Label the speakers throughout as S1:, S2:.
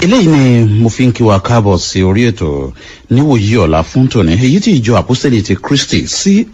S1: eléyìí ni mo fi ń kí wa káàbọ̀ sí orí ètò níwòyí ọ̀la fún tòní èyí tí ìjọ àpọ́sẹ̀lì ti kristi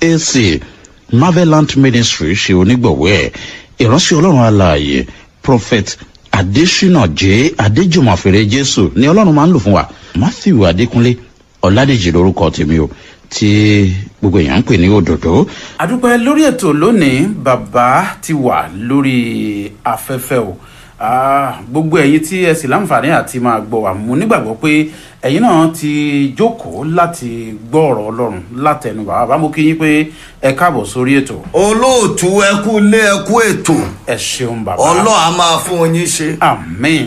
S1: cac marvelant ministry ṣe onígbọ̀wọ́ ẹ̀ ìránṣẹ́ ọlọ́run alààyè prophet adesina j adéjùmọ̀fèrè jésù ni ọlọ́run máa ń lò fún wa matthew adékúnlé ọ̀làdèjì lórúkọ tèmi o tí gbogbo èèyàn ń pè ní òdòdó.
S2: àdúpẹ́ lórí ètò lónìí bàbá ti wà lórí afẹ́fẹ́ o Ah, gbogbo ẹ̀yin tí ẹ sì láǹfààní àti máa gbọ́ wa mo nígbàgbọ́ pé ẹ̀yin náà ti jókòó láti gbọ́ ọ̀rọ̀ ọlọ́run látẹnu bàbá bá mo kí yín pé ẹ káàbọ̀ sórí ètò
S3: olóòtú ẹkú lé ẹkú ètò
S2: ẹ ṣeun bàbá
S3: ọlọ́ọ̀ a máa fún yín ṣe
S2: àmín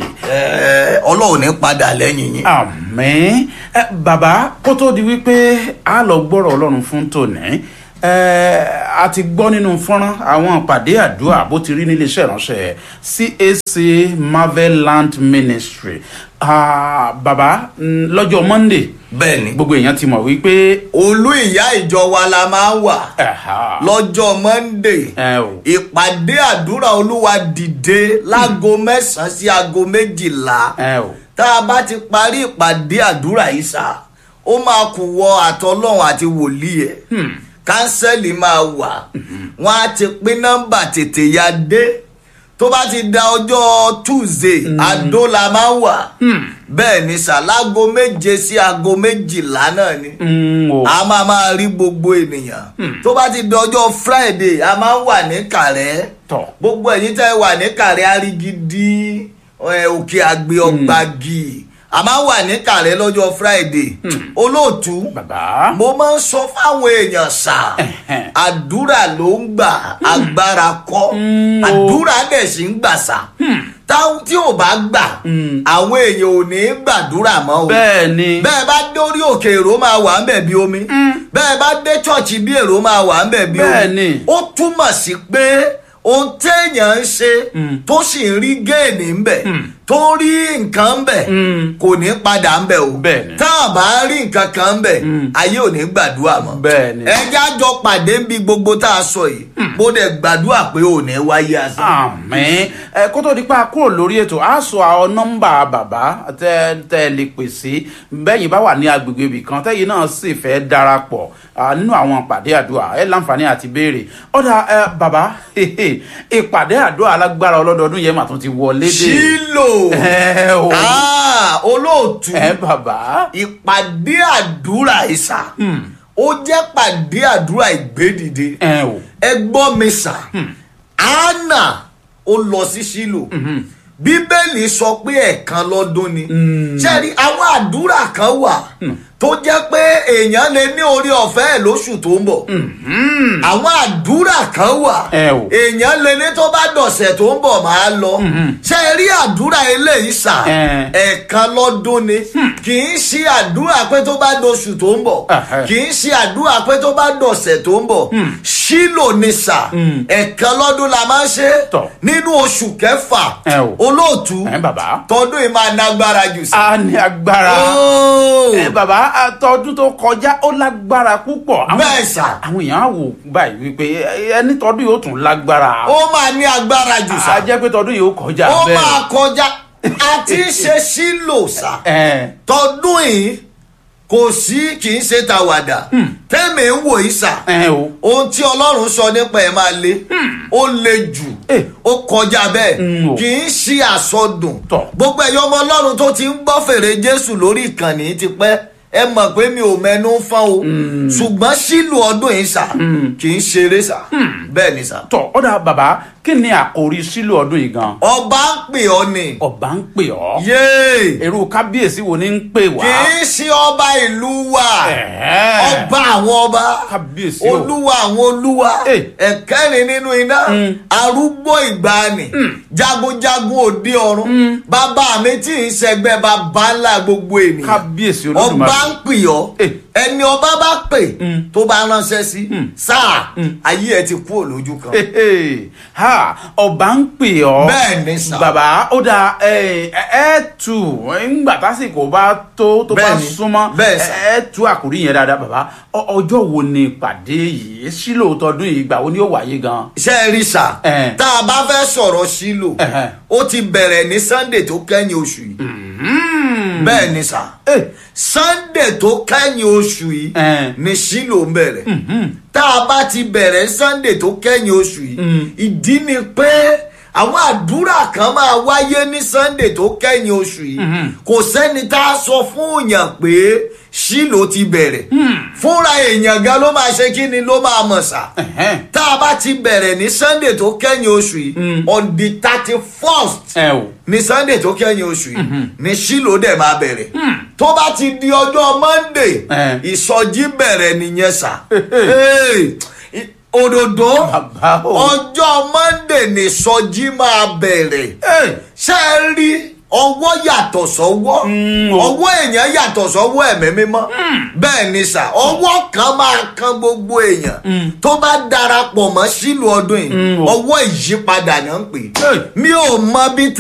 S3: Ẹ, ọlọ́ọ̀ ní padà lẹ́yìn yín.
S2: àmín ẹ bàbá kó tó di wípé a lọ gbọ́rọ̀ ọlọ́run fún tòní ẹ a ti gbọ́ nínú fọ́nrán àwọn ìpàdé àdúrà bó ti rí níléeṣẹ́ ìránṣẹ́ cac marveland ministry Ah, bàbá mm, lọ́jọ́ monday
S3: bẹ́ẹ̀ ni
S2: gbogbo èèyàn ti mọ̀ wípé
S3: olú ìyá ìjọ wa la máa ń wà
S2: ẹ̀hà,
S3: lọ́jọ́ monday
S2: ẹ o
S3: ìpàdé àdúrà olúwa dìde láago mẹ́sàn-án sí aago méjìlá
S2: ẹ o
S3: tá a bá ti parí ìpàdé àdúrà yìí sá ó máa kù wọ àtọlọ́run àti wòlíì ẹ̀ kánsẹ́lì máa wà wọ́n á ti pín nọ́mbà tètè ya dé tó bá ti da ọjọ́ tuesday àdó la máa ń wà bẹ́ẹ̀ ni sá láago méje sí aago méjìlá náà ni
S2: Mm, o
S3: a máa máa rí gbogbo ènìyàn tó bá ti di ọjọ́ friday a máa ń wà ní kàrẹ́
S2: tọ̀
S3: gbogbo ẹ̀yin tẹ́ wà ní kàrẹ́ arigidi ẹ, òkè àgbẹ̀ ọgbàgì a máa ń wà ní kàrẹ́ lọ́jọ́ friday olóòtú
S2: bàbá
S3: mo máa ń sọ fáwọn èèyàn sà
S2: Ẹ̀hẹ́n.
S3: àdúrà ló ń gbà agbára kọ́
S2: Mm, o.
S3: àdúrà dẹ̀ sì ń gbà sà táwọn tí ò bá gbà àwọn èèyàn ò ní gbàdúrà mọ́ o
S2: bẹ́ẹ̀ ni
S3: bẹ́ẹ̀ bá dórí òkè èrò máa wà ń bẹ̀ bí omi bẹ́ẹ̀ bá dé ṣọ́ọ̀ṣì bí èrò máa wà ń bẹ̀ bí
S2: Bẹ́ẹ̀
S3: omi
S2: ni.
S3: ó túmọ̀ sí pé ohun téèyàn ń ṣe tó sì ń rí géènì ń bẹ̀ tó ń rí nǹkan ń bẹ̀ kò ní padà ń bẹ̀ o
S2: Bẹ́ẹ̀ ni.
S3: tá a bá rí nǹkan kan ń bẹ̀ ayé ò ní gbàdúrà mọ́
S2: Bẹ́ẹ̀ ni.
S3: ẹjẹ́ àjọ pàdé ń bi gbogbo tá a sọ yìí mo dẹ̀ gbàdúrà pé ò ní wáyé asán.
S2: àmín ẹ kó tó di pa kúrò lórí ètò á sọ àwọn nọmbà bàbá tẹ tẹ lè pè sí bẹ́yìn bá wà ní agbègbè ibì kan tẹ́yìn náà sì fẹ́ darapọ̀ ah, nínú àwọn ìpàdé àdúrà ẹ láǹfààní àti béèrè ọ̀dà ẹ bàbá ìpàdé àdúrà alágbára ọlọ́dọọdún yẹn mà tún ti wọlé dé
S3: sílò
S2: ẹ o
S3: Ah, olóòtú
S2: ẹ bàbá
S3: ìpàdé àdúrà ìsà ó jẹ́ pàdé àdúrà ìgbédìde
S2: ẹ o
S3: ẹ gbọ́ mi sà anna ó lọ sí sílò bíbélì sọ pé ẹ̀ẹ̀kan lọ́dún ni ṣẹ́ni àwọn àdúrà kan wà tó jẹ́ pé èèyàn lè ní orí ọ̀fẹ́ ẹ̀ lóṣù tó ń bọ̀ àwọn àdúrà kan wà
S2: Ẹ o.
S3: èèyàn lè ní tó bá dọ̀sẹ̀ tó ń bọ̀ máa lọ ṣe rí àdúrà eléyìí sà
S2: Ẹ.
S3: ẹ̀ẹ̀kan lọ́dún ni kì í ṣe àdúrà pé tó bá dọ̀ṣù tó ń bọ̀
S2: Ẹhẹ́.
S3: kì í ṣe àdúrà pé tó bá dọ̀sẹ̀ tó ń bọ̀ ṣílò ni sà ẹ̀ẹ̀kan lọ́dún la máa ń ṣe
S2: Tọ̀.
S3: nínú oṣù kẹfà
S2: Ẹ o.
S3: olóòtú
S2: ẹ bàbá
S3: tọdún yìí máa nágbára jù sí.
S2: a ní agbára
S3: Óò.
S2: ẹ bàbá àtọdún tó kọjá ó lágbára púpọ̀ Àwọn-
S3: bẹ́ẹ̀ sà
S2: àwọn èèyàn á wò báyìí wípé ẹ- ẹni tọdún yóò tún lágbára
S3: ó máa ní agbára jù
S2: a
S3: sà
S2: jẹ́ pé tọdún yìí ó kọjá
S3: ó
S2: bẹ́ẹ̀
S3: máa kọjá àti ṣe sílò sà
S2: ẹ
S3: tọdún yìí kò sí kì í ṣe tàwàdà tẹ́mi ń wò yìí sà
S2: ẹ o
S3: ohun tí ọlọ́run sọ nípa ẹ̀ máa le ó le jù
S2: Eh.
S3: ó kọjá bẹ́ẹ̀
S2: Mm, o.
S3: kì í ṣe àsọdùn
S2: Tọ̀.
S3: gbogbo ẹ̀yọ́ ọmọ ọlọ́run tó ti ń gbọ́ fèrè jésù lórí ìkànnì ti pẹ́ ẹ mọ̀ pé mi ò mẹnu fọ́n o ṣùgbọ́n sílù ọdún yìí sà kì í ṣeré sà bẹ́ẹ̀ ni sà.
S2: tọ ọ̀dà bàbá kí ni àkòrí sílò ọdún yìí gan
S3: ọba ń pè ọ́ ni
S2: ọba ń pè ọ́
S3: yéè
S2: èrú kábíyèsí wo ni ń pè wá
S3: kì í ṣe ọba ìlú wa
S2: Ẹ̀ẹ́.
S3: ọba àwọn ọba
S2: Kábíyèsí o.
S3: olúwa àwọn olúwa
S2: Eh.
S3: ẹ̀kẹ́rin nínú iná arúgbó ìgbàanì jagunjagun òde ọ̀run bàbá mi tí ì ṣẹgbẹ́ bàbá ńlá gbogbo ènìyàn
S2: kábíyèsí
S3: ọba
S2: olódùmarè
S3: ń pè ọ́
S2: Eh.
S3: ẹni ọba bá pè tó bá ránṣẹ́ sí sáà ayé ẹ ti kú òlójú kan
S2: Hehe. ha ọba ń pè ọ́
S3: Bẹ́ẹ̀ ni sà.
S2: bàbá ó da ẹ ẹ tù ńgbà tásìkò bá tó tó bá
S3: Bẹ́ẹ̀ ni.
S2: súnmọ́
S3: Bẹ́ẹ̀ sà.
S2: ẹ tú àkórí yẹn dáadáa bàbá Ọ- ọjọ́ wo ni ìpàdé yìí sílò tọdún yìí ìgbà wo ni ó wáyé gan.
S3: ṣe é rí sà
S2: Eh.
S3: tá a bá fẹ́ sọ̀rọ̀ sílò
S2: Ẹ̀hẹ́.
S3: ó ti bẹ̀rẹ̀ ní sunday tó kẹ́yìn oṣù yìí bẹ́ẹ̀ ni sà
S2: Eh.
S3: sunday tó kẹ́yìn oṣù yìí
S2: Eh.
S3: ni sílò ń bẹ̀rẹ̀ tá a bá ti bẹ̀rẹ̀ sunday tó kẹ́yìn oṣù yìí ìdí ni pé àwọn àdúrà kan máa wáyé ní sunday tó kẹ́yìn oṣù yìí kò sẹ́ni tá a sọ fún èèyàn pé sílò ti bẹ̀rẹ̀ fúnra èèyàn gan ló máa ṣe kí ni ló máa mọ̀ sá
S2: Ẹ̀hẹ́n.
S3: tá a bá ti bẹ̀rẹ̀ ní sunday tó kẹ́yìn oṣù yìí on the thirty first
S2: ẹ o
S3: ní sunday tó kẹ́yìn oṣù yìí ní sílò dẹ̀ máa bẹ̀rẹ̀ tó bá ti di ọjọ́ monday
S2: Eh.
S3: ìsọjí bẹ̀rẹ̀ nìyẹn sà Hey, i- òdòdó
S2: Bàbá o.
S3: ọjọ́ monday ní ìsọjí máa bẹ̀rẹ̀
S2: Eh.
S3: ṣé ẹ rí ọwọ́ yàtọ̀ sọ́wọ́ ọwọ́ èèyàn yàtọ̀ sọ́wọ́ ẹ̀mí mímọ́ bẹ́ẹ̀ ni sà ọwọ́ kan máa kan gbogbo èèyàn tó bá darapọ̀ mọ́ sílùú ọdún yìí ọwọ́ ìyípadà náà ń pè
S2: Hey.
S3: mi ò mọ bí